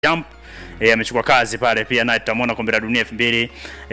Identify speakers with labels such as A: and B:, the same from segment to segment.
A: jump e, amechukua kazi pale pia naye tutamwona kombe la dunia 2000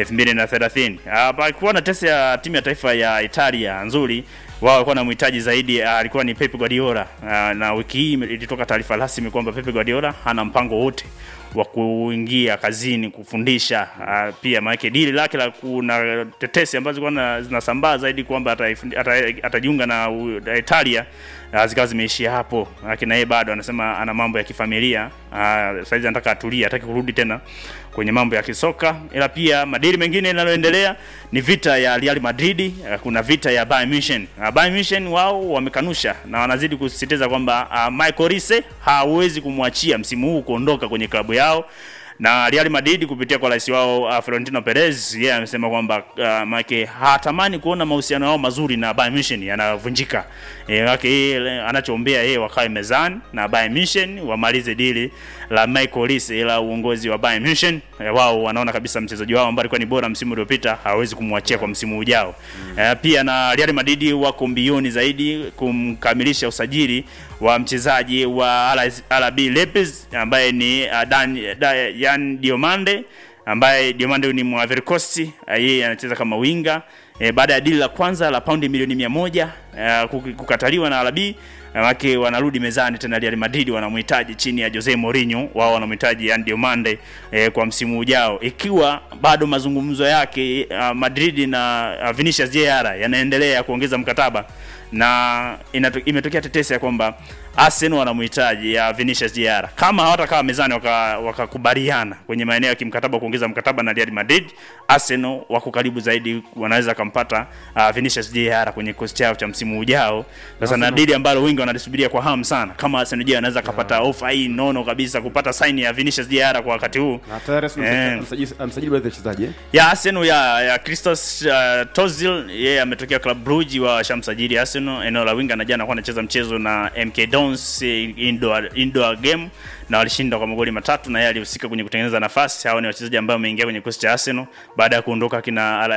A: 2030. Hapa alikuwa na tesi ya timu ya taifa ya Italia nzuri wao walikuwa na mhitaji zaidi uh, alikuwa ni Pep Guardiola uh, na wiki hii ilitoka taarifa rasmi kwamba Pep Guardiola hana mpango wote wa kuingia kazini kufundisha uh, pia maana dili lake la kuna tetesi ambazo zilikuwa zinasambaa zaidi kwamba atajiunga na uh, Italia uh, zikawa zimeishia hapo, lakini yeye bado anasema ana mambo ya kifamilia uh, saizi anataka atulie, hataki kurudi tena kwenye mambo ya kisoka, ila pia madili mengine linaloendelea ni vita ya Real Madrid. Uh, kuna vita ya Bayern Munich. Uh, Bayern Munich wao wamekanusha na wanazidi kusisitiza kwamba uh, Michael Risse hawezi kumwachia msimu huu kuondoka kwenye klabu yao na Real Madrid kupitia kwa rais wao uh, Florentino Perez yeye yeah, amesema kwamba uh, make hatamani kuona mahusiano yao mazuri na Bayern Munich yanavunjika. Eh, wake yeye anachoombea yeye wakae mezani na Bayern Munich wamalize dili la Michael Risse, ila uongozi wa Bayern Munich eh, wao wanaona kabisa mchezaji wao ambaye alikuwa ni bora msimu uliopita hawezi kumwachia kwa msimu ujao. Mm. Eh, pia na Real Madrid wako mbioni zaidi kumkamilisha usajili wa mchezaji wa RB Leipzig ambaye ni uh, Dan, Dan Yan Diomande ambaye Diomande ni Ivory Coast, yeye anacheza kama winga e, baada ya dili la kwanza la paundi milioni mia moja uh, kukataliwa na RB wake wanarudi mezani tena. Real Madrid wanamhitaji chini ya Jose Mourinho, wao wanamhitaji Yan Diomande eh, kwa msimu ujao, ikiwa bado mazungumzo yake uh, Madrid na uh, Vinicius Jr yanaendelea kuongeza mkataba na inato, imetokea tetesi ya kwamba Arsenal wanamhitaji ya Vinicius Jr. Kama hawatakaa mezani wakakubaliana waka kwenye maeneo ya kimkataba kuongeza mkataba na Real Madrid, Arsenal wako karibu zaidi, wanaweza kumpata uh, Vinicius Jr. kwenye kikosi chao cha msimu ujao. Sasa na dili ambalo wengi wanalisubiria kwa hamu sana, kama Arsenal je, anaweza kupata yeah. ofa hii nono kabisa kupata sign ya Vinicius Jr. kwa wakati huu.
B: Na tayari amsajili baadhi ya wachezaji eh?
A: Ya Arsenal ya, ya Christos uh, Tozil yeye ametokea Club Brugge wa shamsajili Arsenal eneo la winga na jana alikuwa anacheza mchezo na MK Dons indoor, indoor game na walishinda kwa magoli matatu, na yeye alihusika kwenye kutengeneza nafasi. Hao ni wachezaji ambao wameingia kwenye kikosi cha Arsenal baada ya kuondoka kina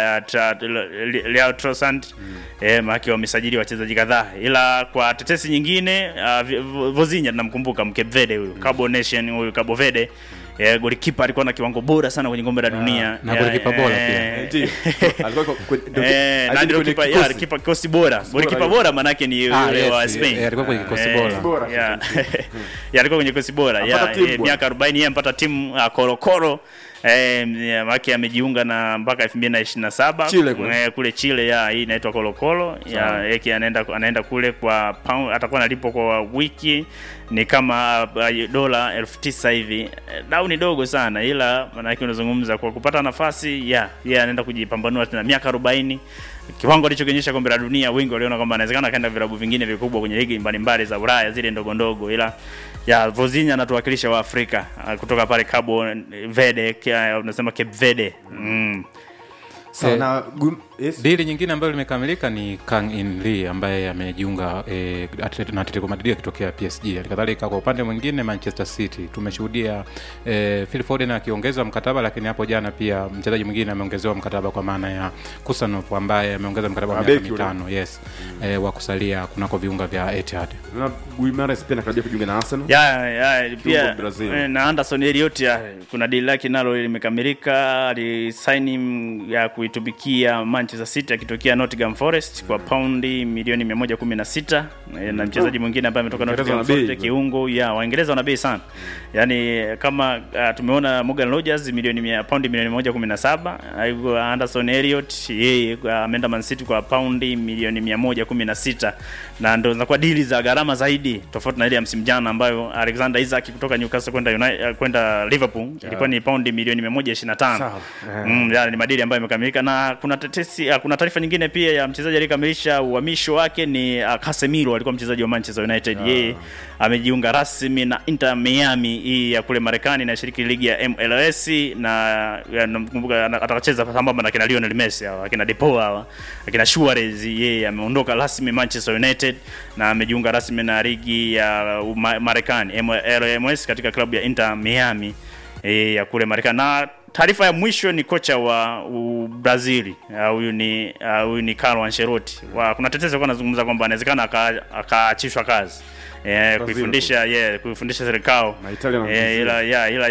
A: Leao Trossard mm. Eh, maana wamesajili wachezaji kadhaa, ila kwa tetesi nyingine uh, Vozinha tunamkumbuka Mcape Verde huyu mm. Cabo Nation huyu Cabo Verde Yeah, golikipa alikuwa na kiwango bora sana kwenye kombe la dunia
C: na golikipa bora pia
B: Ndio. Alikuwa
A: eh, na ndio kipa ya kipa kikosi bora golikipa bora manake ni yule wa Spain
C: Eh, alikuwa kwenye kikosi bora.
B: Bora.
A: yeah. yeah, alikuwa kwenye kikosi bora
B: Apata
A: yeah,
B: timu
A: eh,
B: bwana.
A: miaka 40 yeye ampata timu uh, Korokoro Eh, maki amejiunga na mpaka 2027
B: Chile kule.
A: eh, kule Chile ya hii inaitwa Kolokolo ya yake anaenda anaenda kule kwa pound, atakuwa analipo kwa wiki ni kama uh, dola elfu tisa hivi. Eh, Dau ni dogo sana, ila maanake unazungumza kwa kupata nafasi ya yeye anaenda kujipambanua tena miaka 40 kiwango alichokionyesha kombe la dunia, wengi waliona kwamba anawezekana akaenda vilabu vingine vikubwa kwenye ligi mbalimbali za Ulaya zile ndogo ndogo, ila ya Vozinha anatuwakilisha wa Afrika uh, kutoka pale Cabo Verde, kia- unasema Cape Verde mm.
B: Sawa
C: Eh,
B: na gum- yes.
C: Dili nyingine ambayo limekamilika ni Kang In Lee ambaye amejiunga eh, Atletico- na Atletico Madrid akitokea PSG. Halikadhalika kwa upande mwingine Manchester City tumeshuhudia eh, Phil Foden akiongeza mkataba, lakini hapo jana pia mchezaji mwingine ameongezewa mkataba kwa maana ya Kusanov ambaye ameongeza mkataba wa
B: Ah,
C: miaka
B: beki yule.
C: mitano yes, eh, wa kusalia kunako viunga vya Etihad.
B: Na Guimaraes pia anakaribia kujiunga na Arsenal.
A: ya ya pia
B: Brazil.
A: eh, na Anderson Elliot ya, kuna dili lake nalo limekamilika, alisaini m- ya kuitumikia Manchester City akitokea Nottingham Forest kwa paundi milioni 116 eh, na mchezaji mwingine ambaye ametoka
B: Waingereza
A: Nottingham
B: wana bei
A: Forest
B: hizo.
A: kiungo ya Waingereza wana bei sana, yani kama uh, tumeona Morgan Rogers milioni mia, paundi milioni 117 Aigo Anderson Elliot yeye uh, ameenda Man City kwa paundi milioni 116 na ndo zinakuwa dili za gharama zaidi tofauti na ile ya msimu jana ambayo Alexander Isak kutoka Newcastle kwenda United uh, kwenda Liverpool ilikuwa ni paundi milioni 125
B: Sawa. Eh.
A: mm, yani ni madili ambayo yamekamilika na kuna tetesi uh, kuna taarifa nyingine pia ya mchezaji aliyekamilisha uhamisho wake ni uh, Casemiro alikuwa mchezaji wa Manchester United yeye amejiunga rasmi na Inter Miami hii ya kule Marekani inashiriki ligi ya MLS na ya, namkumbuka ana- atacheza sambamba na kina Lionel Messi hawa akina Depaul hawa akina Suarez yeye ameondoka rasmi Manchester United na amejiunga rasmi na ligi ya uma- Marekani MLS katika klabu ya Inter Miami e, ya kule Marekani na taarifa ya mwisho ni kocha wa u- Brazili Ah, huyu ni ah, huyu ni Carlo Ancelotti. Wa, kuna tetesi alikuwa anazungumza kwamba anawezekana aka- akaachishwa kazi eh, kuifundisha yeah, kuifundisha serikali
B: Na Italia na
A: eh, ila ya ila